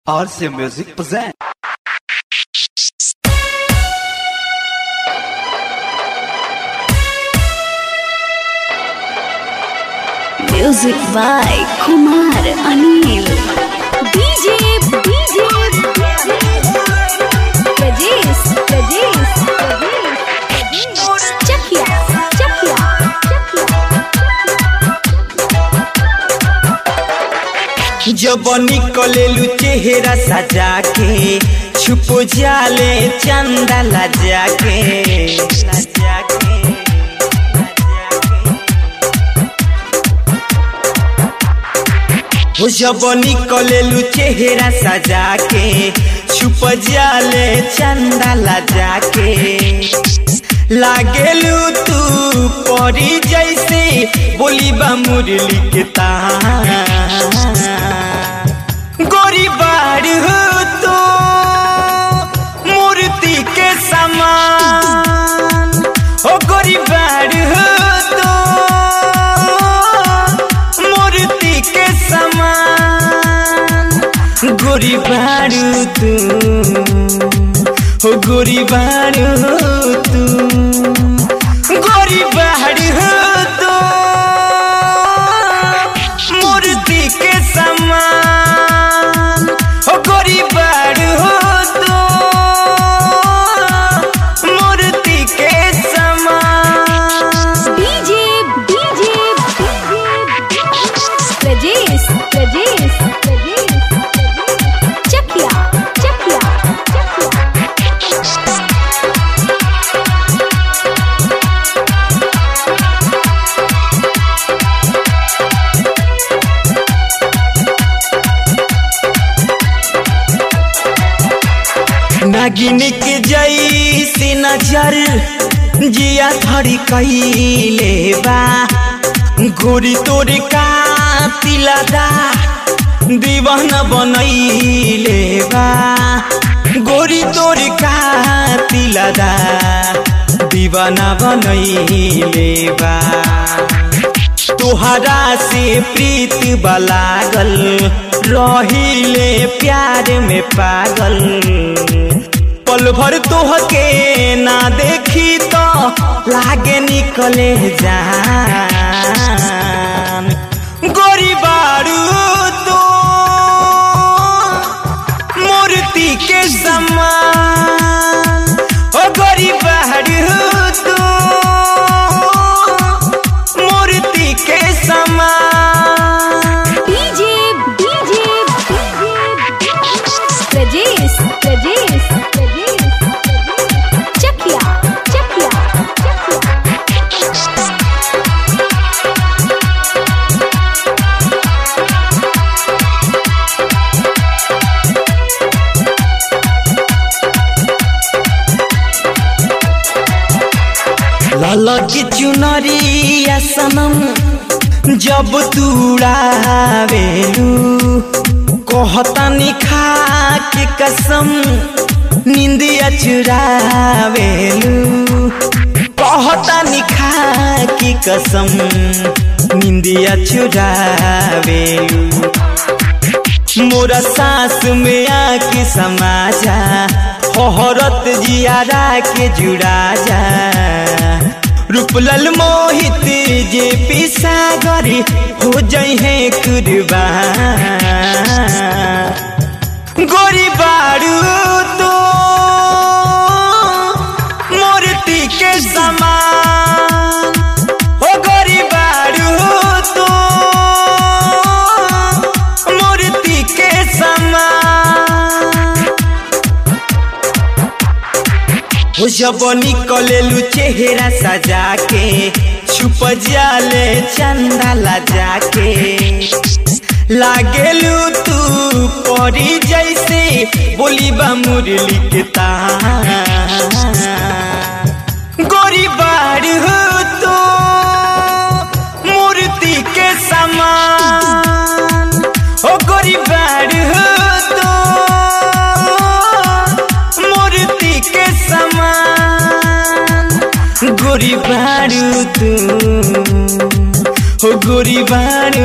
RC Music present. Music by Kumar Anil. DJ, DJ, Rajesh, Rajesh, Rajesh. Chakia, Chakia, जब निकलेलू चेहरा सजा के छुप जाले चंदा लजा के लजा के, हो जब निकलेलू चेहरा सजा के छुप जाले चंदा लजा के लागेलू तू परी जैसे बोली बा मुरली के तान गोरी बाड़ी हो तो मूर्ति के समान ओ गोरी बाड़ी हो तो मूर्ति के समान गोरी बाड़ू तू हो गोरी बाड़ू तू गोरी बाड़ी हो तू मूर्ति के समान हो गोरी बाड़ी हो तू मूर्ति के समान DJ, DJ, Rajesh, Rajesh, Rajesh. Chakia, Chakia, Chakia. नागिन के जैसी नजर जिया थड़ी कैले बा गोरी तोरे का तिलदा दीवाना बनैले बा गोरी तोरे का तिलदा दीवाना बनैले बा तोहरा से प्रीत बलागल रहिले प्यार में पागल पल भर तोहके ना देखी तो लागे निकले जान गोरी बारू तो मूर्ति के समान ओ गोरी बारू तो मूर्ति के समान DJ, DJ, Rajesh, Rajesh, Rajesh. Chakia, Chakia, Chakia. ललकी चुनरिया सनम जब तुड़ावेलू कहतानी खा के कसम निंदिया चुरावेलू कहतानी खा के कसम निंदिया चुरावेलू मोरा सांस में आके समा जा हरत जियारा के जुड़ा जा रूपलल मोहित जे पिसागरी हो जई है कुर्बान गोरी बारू तो मूर्ति के समान हो गोरी बारू तो मूर्ति के समान हो जब निकलेलू चेहरा सजा के छुप जाले चंदा लजा के लागेलू तू परी जैसे बोली बा मुरली के तान गोरी बाड़ी हो तो मूर्ति के समान ओ गोरी बाड़ी हो तो मूर्ति के समान गोरी बाड़ू तू हो गोरी बाड़ू